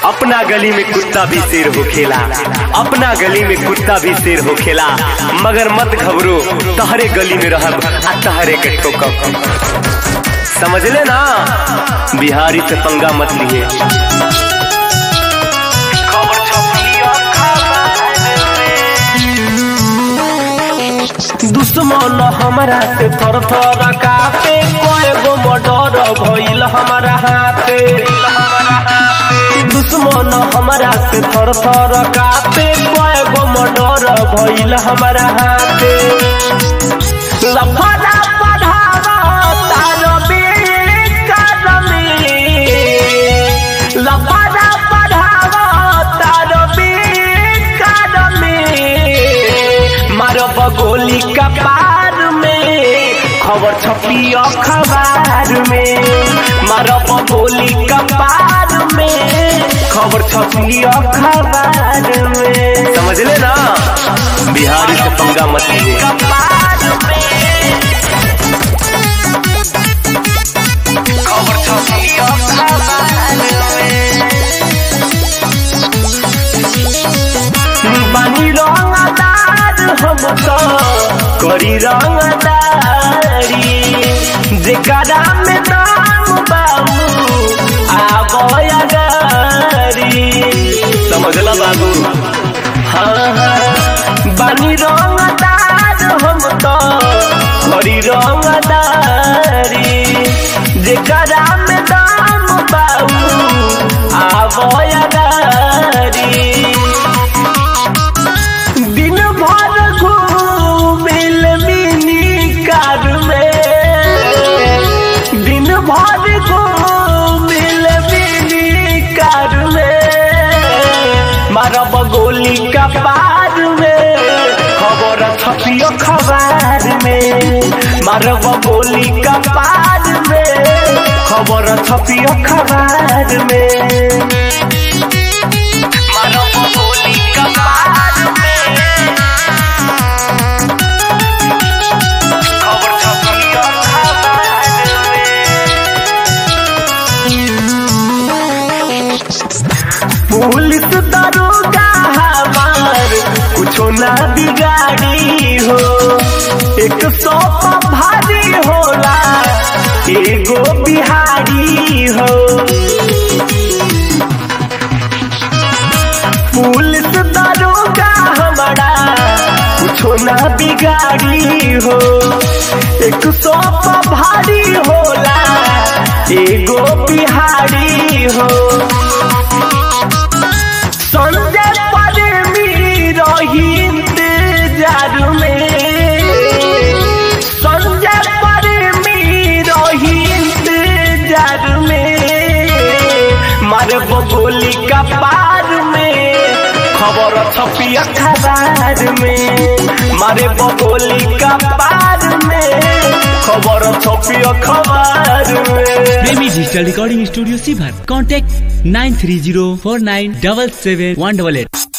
अपना गली में कुत्ता भी शेर होखेला अपना गली में कुत्ता भी शेर होखेला मगर मत घबरो तहरे गली में रहब आ तहरे के ठोकब समझ ले ना बिहारी से पंगा मत लिए दुश्मन हमारा से थर थर कापे कोई गो मर्डर भइल हमारा हाथे दुश्मन हमारा से थर थर कापे कोई गो मर्डर भइल हमारा हाथे लफड़ा पढ़ावा तार बेकार में लफड़ा पढ़ावा तार बेकार में मारब गोली कपार में खबर छपी अखबार में मारब गोली कपार में खबर छपी अखबार में समझ ले ना बिहारी से पंगा मत लीजिए कपार में खबर छपी अखबार में बानी रंगदार हम तो करी रंगदारी जेकरा में नाम बाबू आबया गारी समझला बाबू हाँ हाँ बानी रंगदार हम तो करी रंगदारी जेकरा में नाम बाबू आबया गारी दिन भर घूमिल मिनी कार में दिन भर घूमिल मिनी कार में मारब गोली का पार में खबर छपियो खबर में मारब गोली का पार में खबर छपियो खबर में मारब गोली का पार में खबर छपियो खबर में पुलिस दरोगा हमार कुछो ना बिगाड़ी हो एक सौ पर भारी होला एगो बिहारी हो पुलिस दरोगा हमारा कुछो ना बिगाड़ी हो एक सौ पर भारी होला एगो बिहारी हो संजय प्रेमी रही इंतजार में संजय प्रेमी रही इंतजार में मारे गोली का पार में खबर छपी अखबार में मारे गोली का पार में खबर छपी अखबार में Premi digital recording studio Sibhar contact nine three zero four nine double seven one double at